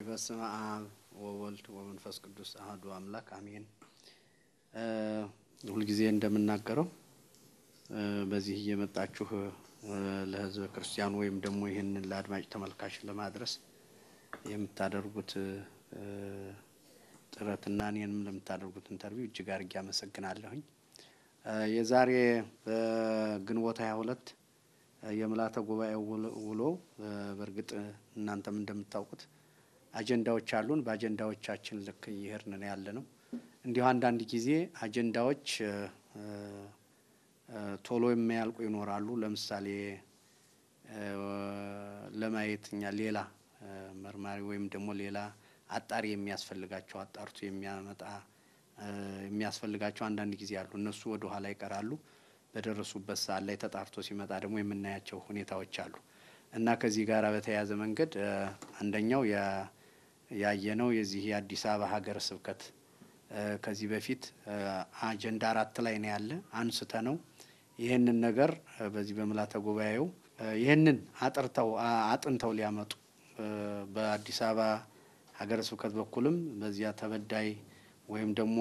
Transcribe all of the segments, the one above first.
በስመ አብ ወወልድ ወመንፈስ ቅዱስ አህዱ አምላክ አሜን። ሁልጊዜ እንደምናገረው በዚህ እየመጣችሁ ለሕዝበ ክርስቲያኑ ወይም ደግሞ ይህንን ለአድማጭ ተመልካች ለማድረስ የምታደርጉት ጥረትና እኔንም ለምታደርጉት ኢንተርቪው እጅግ አድርጌ አመሰግናለሁኝ። የዛሬ በግንቦት ሀያ ሁለት የምልዓተ ጉባኤው ውሎ በእርግጥ እናንተም እንደምታውቁት አጀንዳዎች አሉን። በአጀንዳዎቻችን ልክ እየሄድን ነው ያለ ነው። እንዲሁ አንዳንድ ጊዜ አጀንዳዎች ቶሎ የሚያልቁ ይኖራሉ። ለምሳሌ ለማየት እኛ ሌላ መርማሪ ወይም ደግሞ ሌላ አጣሪ የሚያስፈልጋቸው አጣርቶ የሚያመጣ የሚያስፈልጋቸው አንዳንድ ጊዜ አሉ። እነሱ ወደ ኋላ ይቀራሉ። በደረሱበት ሰዓት ላይ ተጣርቶ ሲመጣ ደግሞ የምናያቸው ሁኔታዎች አሉ እና ከዚህ ጋር በተያያዘ መንገድ አንደኛው ያየነው የዚህ የአዲስ አበባ ሀገረ ስብከት ከዚህ በፊት አጀንዳ አራት ላይ ነው ያለ አንስተ ነው ይህንን ነገር በዚህ በምልዓተ ጉባኤው ይህንን አጥርተው አጥንተው ሊያመጡ በአዲስ አበባ ሀገረ ስብከት በኩልም በዚያ ተበዳይ ወይም ደግሞ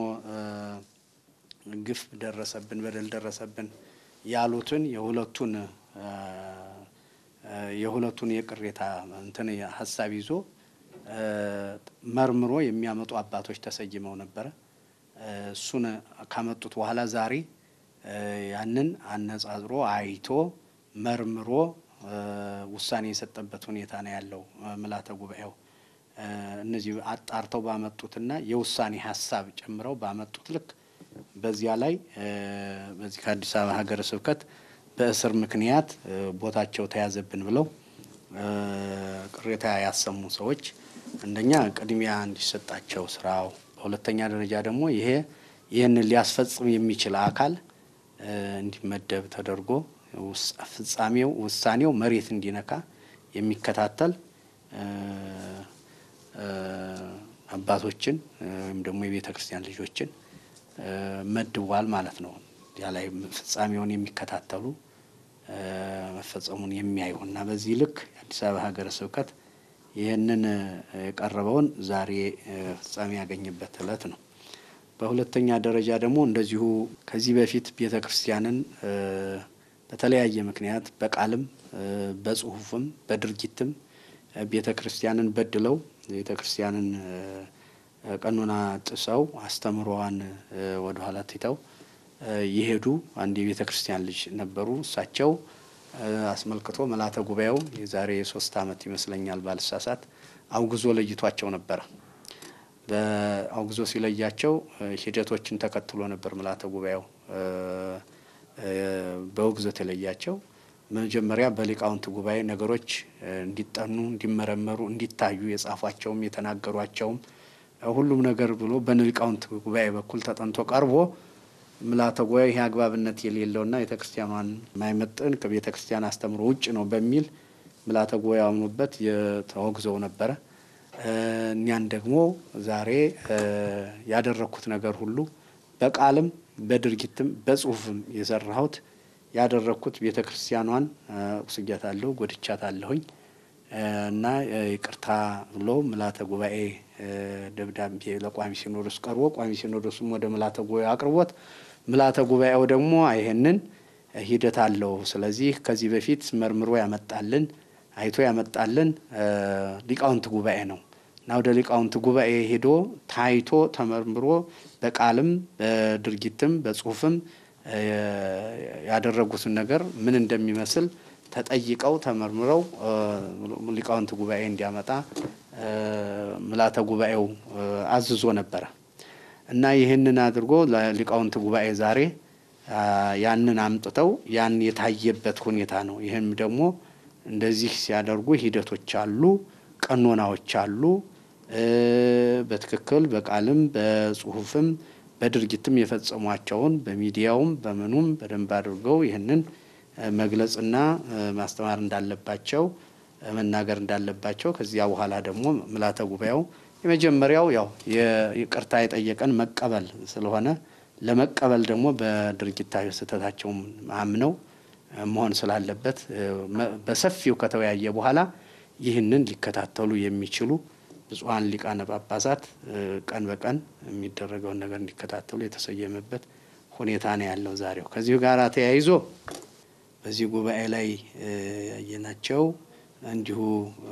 ግፍ ደረሰብን፣ በደል ደረሰብን ያሉትን የሁለቱን የሁለቱን የቅሬታ እንትን ሀሳብ ይዞ መርምሮ የሚያመጡ አባቶች ተሰይመው ነበረ። እሱን ካመጡት በኋላ ዛሬ ያንን አነጻጽሮ አይቶ መርምሮ ውሳኔ የሰጠበት ሁኔታ ነው ያለው ምልዓተ ጉባኤው። እነዚህ አጣርተው ባመጡትና የውሳኔ ሀሳብ ጨምረው ባመጡት ልክ በዚያ ላይ በዚህ ከአዲስ አበባ ሀገረ ስብከት በእስር ምክንያት ቦታቸው ተያዘብን ብለው ቅሬታ ያሰሙ ሰዎች አንደኛ ቅድሚያ እንዲሰጣቸው ስራው፣ በሁለተኛ ደረጃ ደግሞ ይሄ ይህንን ሊያስፈጽም የሚችል አካል እንዲመደብ ተደርጎ ፍጻሜው ውሳኔው መሬት እንዲነካ የሚከታተል አባቶችን ወይም ደግሞ የቤተ ክርስቲያን ልጆችን መድቧል ማለት ነው። ያ ላይ ፍጻሜውን የሚከታተሉ መፈጸሙን የሚያዩ እና በዚህ ልክ የአዲስ አበባ ሀገረ ስብከት ይህንን የቀረበውን ዛሬ ፍጻሜ ያገኘበት ዕለት ነው። በሁለተኛ ደረጃ ደግሞ እንደዚሁ ከዚህ በፊት ቤተ ክርስቲያንን በተለያየ ምክንያት በቃልም በጽሁፍም በድርጊትም ቤተ ክርስቲያንን በድለው ቤተ ክርስቲያንን ቀኖና ጥሰው አስተምሮዋን ወደ ኋላ ትተው የሄዱ አንድ የቤተ ክርስቲያን ልጅ ነበሩ። እሳቸው አስመልክቶ ምልዓተ ጉባኤው የዛሬ ሶስት ዓመት ይመስለኛል ባልሳሳት አውግዞ ለይቷቸው ነበረ። በአውግዞ ሲለያቸው ሂደቶችን ተከትሎ ነበር ምልዓተ ጉባኤው በውግዘት የለያቸው። መጀመሪያ በሊቃውንት ጉባኤ ነገሮች እንዲጠኑ፣ እንዲመረመሩ፣ እንዲታዩ የጻፏቸውም የተናገሯቸውም ሁሉም ነገር ብሎ በሊቃውንት ጉባኤ በኩል ተጠንቶ ቀርቦ ምልዓተ ጉባኤ ይህ አግባብነት የሌለውና ቤተ ክርስቲያኗን የማይመጥን ከቤተ ክርስቲያን አስተምሮ ውጭ ነው በሚል ምልዓተ ጉባኤ አምኖበት ተወግዘው ነበረ። እኛን ደግሞ ዛሬ ያደረግኩት ነገር ሁሉ በቃልም በድርጊትም በጽሁፍም የሰራሁት ያደረግኩት ቤተ ክርስቲያኗን ቁስጃታለሁ፣ ጎድቻታለሁኝ እና ይቅርታ ብሎ ምልዓተ ጉባኤ ደብዳቤ ለቋሚ ሲኖዶስ ቀርቦ ቋሚ ሲኖዶስም ወደ ምልዓተ ጉባኤ አቅርቦት ምልዓተ ጉባኤው ደግሞ ይሄንን ሂደት አለው። ስለዚህ ከዚህ በፊት መርምሮ ያመጣልን አይቶ ያመጣልን ሊቃውንት ጉባኤ ነው እና ወደ ሊቃውንት ጉባኤ ሄዶ ታይቶ ተመርምሮ በቃልም በድርጊትም በጽሁፍም ያደረጉትን ነገር ምን እንደሚመስል ተጠይቀው ተመርምረው ሊቃውንት ጉባኤ እንዲያመጣ ምልዓተ ጉባኤው አዝዞ ነበረ እና ይህንን አድርጎ ለሊቃውንት ጉባኤ ዛሬ ያንን አምጥተው ያን የታየበት ሁኔታ ነው። ይህም ደግሞ እንደዚህ ሲያደርጉ ሂደቶች አሉ፣ ቀኖናዎች አሉ። በትክክል በቃልም በጽሁፍም በድርጊትም የፈጸሟቸውን በሚዲያውም በምኑም በደንብ አድርገው ይህንን መግለጽና ማስተማር እንዳለባቸው መናገር እንዳለባቸው ከዚያ በኋላ ደግሞ ምልዓተ ጉባኤው የመጀመሪያው ያው ይቅርታ የጠየቀን መቀበል ስለሆነ ለመቀበል ደግሞ በድርጊታዊ ስህተታቸውም አምነው መሆን ስላለበት በሰፊው ከተወያየ በኋላ ይህንን ሊከታተሉ የሚችሉ ብፁዓን ሊቃነ ጳጳሳት ቀን በቀን የሚደረገውን ነገር እንዲከታተሉ የተሰየመበት ሁኔታ ነው ያለው ዛሬው። ከዚሁ ጋር ተያይዞ በዚህ ጉባኤ ላይ ያየናቸው እንዲሁ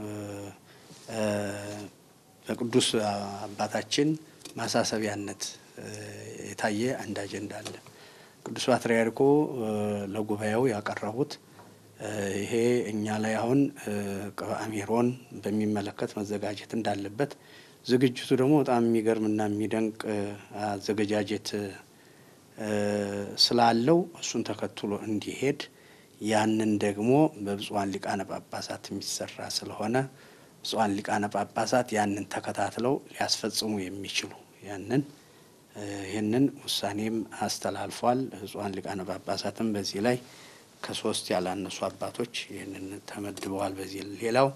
በቅዱስ አባታችን ማሳሰቢያነት የታየ አንድ አጀንዳ አለ። ቅዱስ ፓትርያርኩ ለጉባኤው ያቀረቡት ይሄ እኛ ላይ አሁን ቅብአ ሜሮን በሚመለከት መዘጋጀት እንዳለበት ዝግጅቱ ደግሞ በጣም የሚገርምና የሚደንቅ አዘገጃጀት ስላለው እሱን ተከትሎ እንዲሄድ ያንን ደግሞ በብፁዓን ሊቃነ ጳጳሳት የሚሰራ ስለሆነ ብፁዓን ሊቃነ ጳጳሳት ያንን ተከታትለው ሊያስፈጽሙ የሚችሉ ያንን ይህንን ውሳኔም አስተላልፏል። ብፁዓን ሊቃነ ጳጳሳትም በዚህ ላይ ከሶስት ያላነሱ አባቶች ይህንን ተመድበዋል። በዚህ ሌላው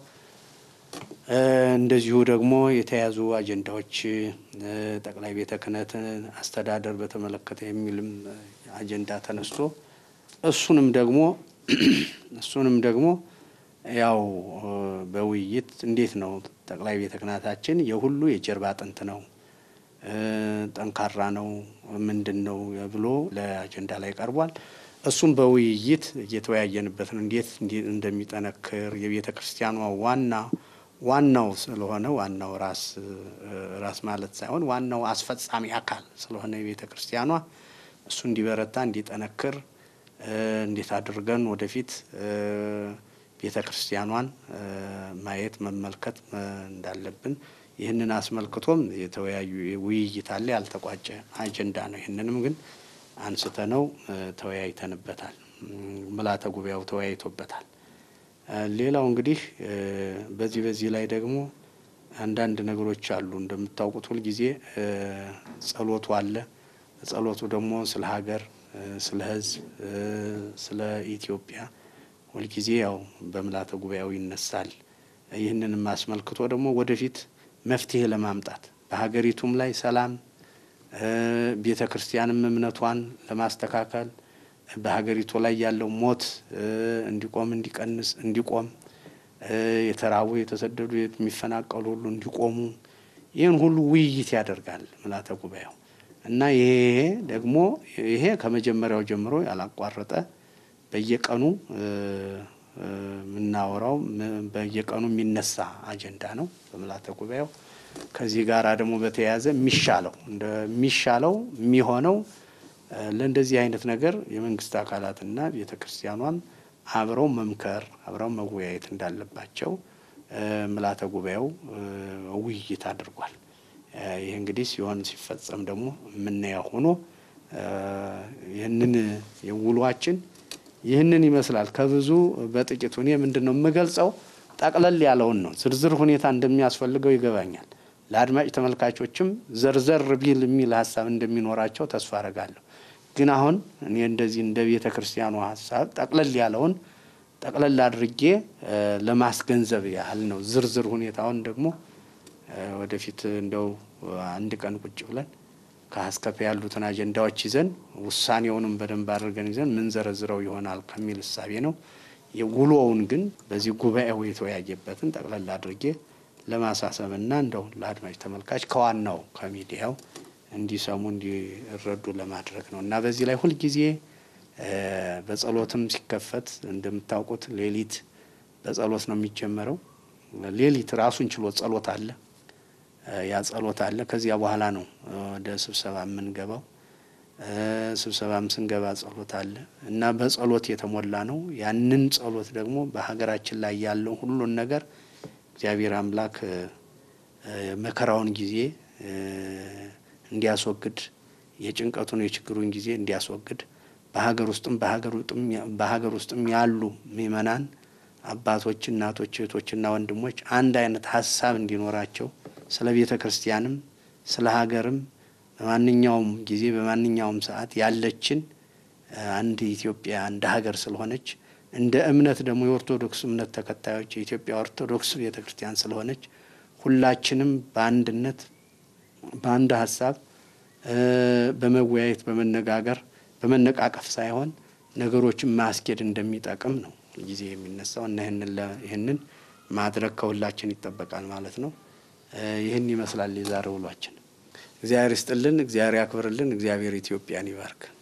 እንደዚሁ ደግሞ የተያዙ አጀንዳዎች ጠቅላይ ቤተ ክህነትን አስተዳደር በተመለከተ የሚልም አጀንዳ ተነስቶ እሱንም ደግሞ እሱንም ደግሞ ያው በውይይት እንዴት ነው ጠቅላይ ቤተ ክህነታችን የሁሉ የጀርባ አጥንት ነው፣ ጠንካራ ነው፣ ምንድን ነው ብሎ ለአጀንዳ ላይ ቀርቧል። እሱም በውይይት እየተወያየንበት ነው። እንዴት እንደሚጠነክር የቤተ ክርስቲያኗ ዋና ዋናው ስለሆነ ዋናው ራስ ራስ ማለት ሳይሆን ዋናው አስፈጻሚ አካል ስለሆነ የቤተ ክርስቲያኗ እሱ እንዲበረታ እንዲጠነክር እንዴት አድርገን ወደፊት ቤተ ክርስቲያኗን ማየት መመልከት እንዳለብን ይህንን አስመልክቶም የተወያዩ ውይይት አለ። ያልተቋጨ አጀንዳ ነው። ይህንንም ግን አንስተ ነው ተወያይተንበታል። ምልዓተ ጉባኤው ተወያይቶበታል። ሌላው እንግዲህ በዚህ በዚህ ላይ ደግሞ አንዳንድ ነገሮች አሉ። እንደምታውቁት ሁልጊዜ ጸሎቱ አለ። ጸሎቱ ደግሞ ስለ ሀገር፣ ስለ ሕዝብ፣ ስለ ኢትዮጵያ ሁልጊዜ ያው በምልዓተ ጉባኤው ይነሳል። ይህንንም አስመልክቶ ደግሞ ወደፊት መፍትሄ ለማምጣት በሀገሪቱም ላይ ሰላም ቤተ ክርስቲያንም እምነቷን ለማስተካከል በሀገሪቱ ላይ ያለው ሞት እንዲቆም እንዲቀንስ እንዲቆም የተራቡ የተሰደዱ የሚፈናቀሉ ሁሉ እንዲቆሙ ይህን ሁሉ ውይይት ያደርጋል ምልዓተ ጉባኤው እና ይሄ ደግሞ ይሄ ከመጀመሪያው ጀምሮ ያላቋረጠ በየቀኑ የምናወራው በየቀኑ የሚነሳ አጀንዳ ነው በምልዓተ ጉባኤው። ከዚህ ጋር ደግሞ በተያያዘ የሚሻለው እንደሚሻለው የሚሆነው ለእንደዚህ አይነት ነገር የመንግስት አካላትና ቤተ ክርስቲያኗም አብረው መምከር አብረው መወያየት እንዳለባቸው ምልዓተ ጉባኤው ውይይት አድርጓል። ይህ እንግዲህ ሲሆን ሲፈጸም ደግሞ የምናየው ሆኖ ይህንን የውሏችን ይህንን ይመስላል። ከብዙ በጥቂቱ እኔ ምንድን ነው የምገልጸው ጠቅለል ያለውን ነው። ዝርዝር ሁኔታ እንደሚያስፈልገው ይገባኛል። ለአድማጭ ተመልካቾችም ዘርዘር ቢል የሚል ሀሳብ እንደሚኖራቸው ተስፋ አረጋለሁ። ግን አሁን እኔ እንደዚህ እንደ ቤተ ክርስቲያኑ ሀሳብ ጠቅለል ያለውን ጠቅለል አድርጌ ለማስገንዘብ ያህል ነው። ዝርዝር ሁኔታውን ደግሞ ወደፊት እንደው አንድ ቀን ቁጭ ብለን ከአስከፈ ያሉትን አጀንዳዎች ይዘን ውሳኔውንም በደንብ አድርገን ይዘን ምን ዘረዝረው ይሆናል ከሚል እሳቤ ነው። የውሎውን ግን በዚህ ጉባኤው የተወያየበትን ጠቅለል አድርጌ ለማሳሰብና እንደው ለአድማጭ ተመልካች ከዋናው ከሚዲያው እንዲሰሙ እንዲረዱ ለማድረግ ነው እና በዚህ ላይ ሁልጊዜ በጸሎትም ሲከፈት እንደምታውቁት ሌሊት በጸሎት ነው የሚጀመረው። ሌሊት ራሱን ችሎ ጸሎት አለ። ያ ጸሎት አለ። ከዚያ በኋላ ነው ወደ ስብሰባ የምንገባው። ስብሰባም ስንገባ ጸሎት አለ እና በጸሎት የተሞላ ነው። ያንን ጸሎት ደግሞ በሀገራችን ላይ ያለው ሁሉን ነገር እግዚአብሔር አምላክ መከራውን ጊዜ እንዲያስወግድ የጭንቀቱን የችግሩን ጊዜ እንዲያስወግድ በሀገር ውስጥም በሀገር ውስጥም ያሉ ምእመናን አባቶች፣ እናቶች፣ እህቶችና ወንድሞች አንድ አይነት ሀሳብ እንዲኖራቸው ስለ ቤተ ክርስቲያንም ስለ ሀገርም በማንኛውም ጊዜ በማንኛውም ሰዓት ያለችን አንድ ኢትዮጵያ አንድ ሀገር ስለሆነች እንደ እምነት ደግሞ የኦርቶዶክስ እምነት ተከታዮች የኢትዮጵያ ኦርቶዶክስ ቤተ ክርስቲያን ስለሆነች ሁላችንም በአንድነት በአንድ ሀሳብ በመወያየት በመነጋገር በመነቃቀፍ ሳይሆን ነገሮችን ማስኬድ እንደሚጠቅም ነው ጊዜ የሚነሳው እና ይህንን ማድረግ ከሁላችን ይጠበቃል ማለት ነው። ይህን ይመስላል የዛሬ ውሏችን። እግዚአብሔር ይስጥልን፣ እግዚአብሔር ያክብርልን፣ እግዚአብሔር ኢትዮጵያን ይባርክ።